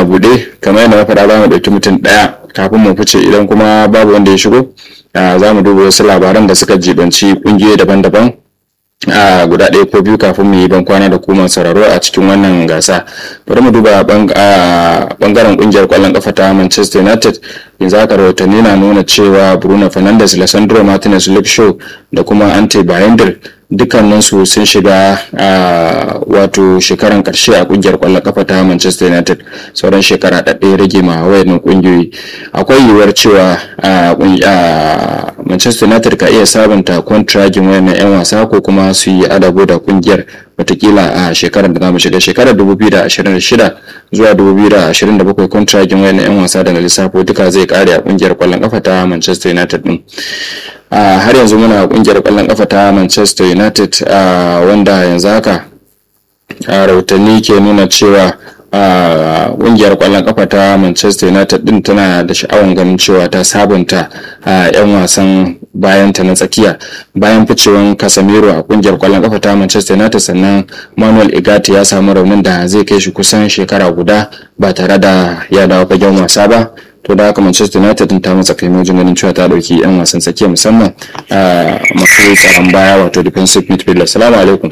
a buɗe kamar yadda na faɗa za mu ɗauki mutum ɗaya kafin mu fice idan kuma babu wanda ya shigo za mu duba wasu labaran da suka jibanci ƙungiyoyi daban-daban a guda ɗaya ko biyu kafin mu yi ban kwana da kuma sauraro a cikin wannan gasa bari mu duba bangaren kungiyar kwallon kafa ta manchester united yanzu haka rahotanni na nuna cewa bruno fernandes lissandro martinez luke shaw da kuma ante bayendir dukkaninsu sun shiga a wato shekaran karshe a kungiyar kwallon kafa ta manchester united sauran shekara ɗaɗɗaya rage ma wayannan kungiyoyi akwai yiwuwar cewa manchester united ka iya sabunta kwantiragin wayannan 'yan wasa ko kuma su yi adago da kungiyar watakila a shekarar da zamu shiga shekarar 2026 zuwa 2027 kwantiragin wayannan 'yan wasa da na lissafo duka zai kare a kungiyar kwallon kafa ta manchester united din har yanzu muna kungiyar kwallon kafa ta manchester united wanda yanzu haka rahotanni ke nuna cewa kungiyar kwallon kafa ta manchester united din tana da sha'awan ganin cewa ta sabunta yan wasan bayanta na tsakiya bayan ficewan casemiro a kungiyar kwallon kafa ta manchester united sannan manuel igati ya samu raunin da zai kai shi kusan shekara guda ba tare da ya dawo fagen wasa ba to da haka manchester united ta matsa kai wajen ganin cewa ta dauki yan wasan tsakiya musamman masu tsaron baya wato defensive midfielder salamu alaikum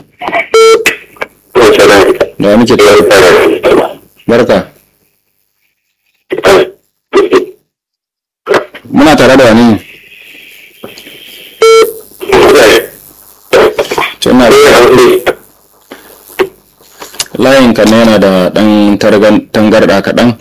da muke tare barka muna tare da wani tuna layin kan yana da dan tangarda kaɗan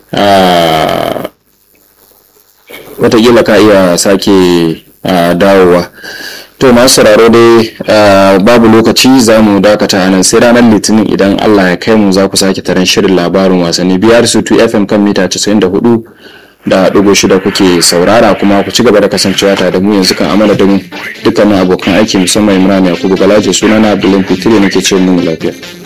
watakila ka iya sake dawowa to masu sauraro dai babu lokaci za mu dakata a nan sai ranar litinin idan allah ya kai mu za ku sake taron shirin labarin wasanni biyar su 2 fm kan mita 94 da ɗigo shida kuke saurara kuma ku ci gaba da kasancewa tare da mu yanzu kan amala da mu dukkanin abokan aiki musamman imran yakubu galaje sunana abdullahi fitiri nake ce mu lafiya